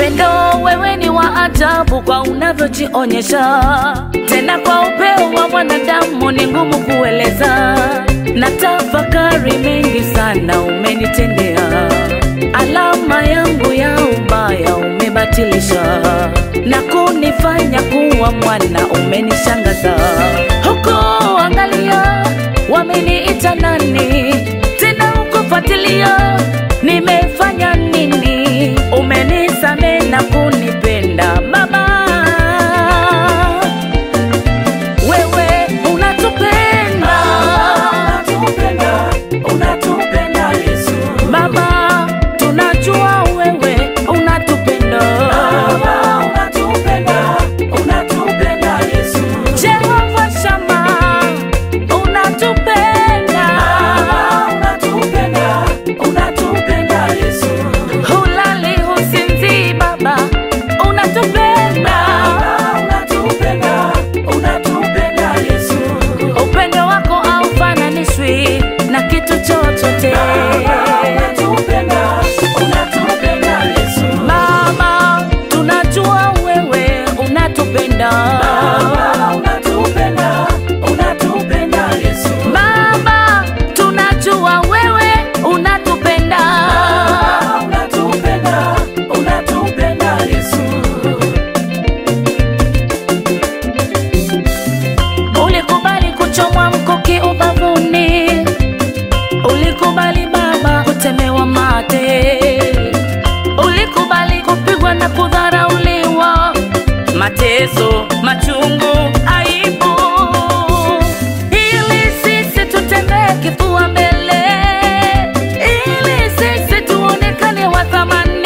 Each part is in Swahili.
upendo wewe ni wa ajabu kwa unavyojionyesha, tena kwa upeo wa mwanadamu ni ngumu kueleza. Na tafakari mengi sana umenitendea, alama yangu ya ubaya umebatilisha, na kunifanya kuwa mwana umenishangaza. Huko angalia, wameniita nani tena, ukufuatilia nimefanya nini? Umenisame na kunipenda Baba, wewe unatupenda unatupenda Yesu, Baba, tunajua wewe unatupenda Baba unatupenda, unatupenda Yesu, Jehova Shama, unatupenda Baba unatupenda, unatupenda Yesu, hulali husinzi Baba, unatupenda Baba unatupenda, unatupenda Yesu, upendo wako haufananishwi na kitu chochote Baba unatupenda, unatupenda Yesu, Mama, tunajua wewe unatupenda Baba unatupenda, unatupenda Yesu, Baba, tunajua wewe unatupenda Baba unatupenda, unatupenda Yesu. Ulikubali kuchomwa mkuki ubavuni, ulikubali Baba kutemewa mate, ulikubali kupigwa na kudharauliwa, mateso, machungu, aibu, ili sisi tutembee kifua mbele, ili sisi tuonekane wa thamani.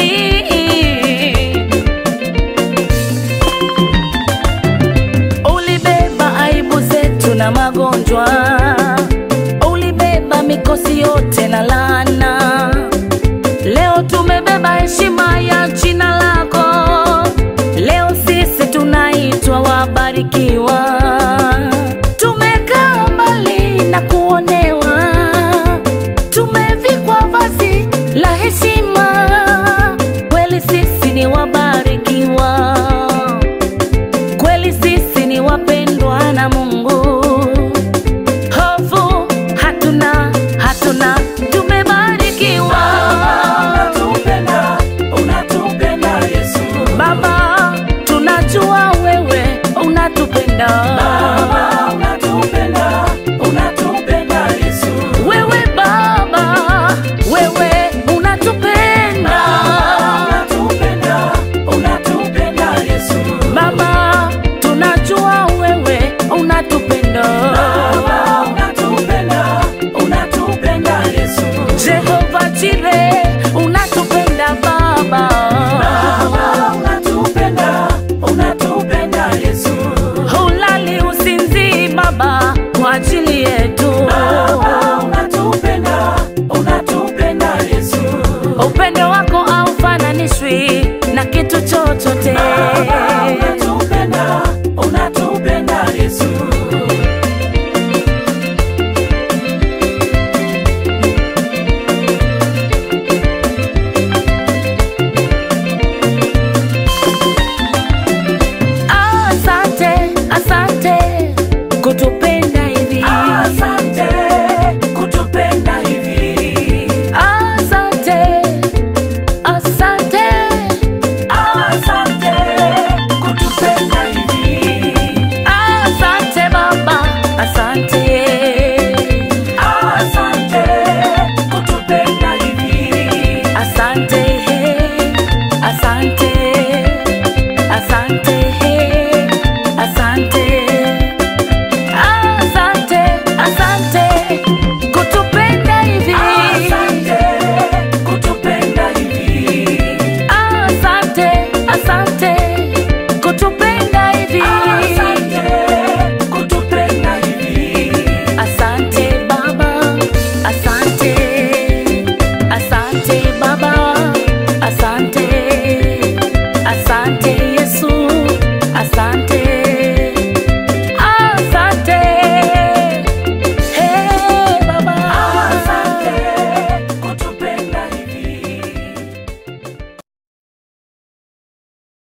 Ulibeba aibu zetu na magonjwa, ulibeba mikosi yote na laana. Leo tumebeba heshima ya jina lako, leo sisi tunaitwa wabarikiwa. Tumekaa mbali na kuonewa, tumevikwa vazi la heshima, kweli sisi ni wabarikiwa kweli sisi ni wapendwa na Mungu. Hofu hatuna, hatuna, tumebarikiwa. Unatupenda, unatupenda Yesu. Baba, tunajua wewe unatupenda. Baba, unatupenda, unatupenda Yesu. Wewe Baba, wewe unatupenda. Unatupenda, unatupenda Yesu. Baba, tunajua wewe unatupenda. Baba, unatupenda, unatupenda Yesu. Jehova Jire, unatupenda Baba. Baba, unatupenda, unatupenda Yesu. Hulali usinzi Baba kwa ajili yetu. Baba, unatupenda, unatupenda Yesu. Upendo wako haufananishwi na kitu chochote.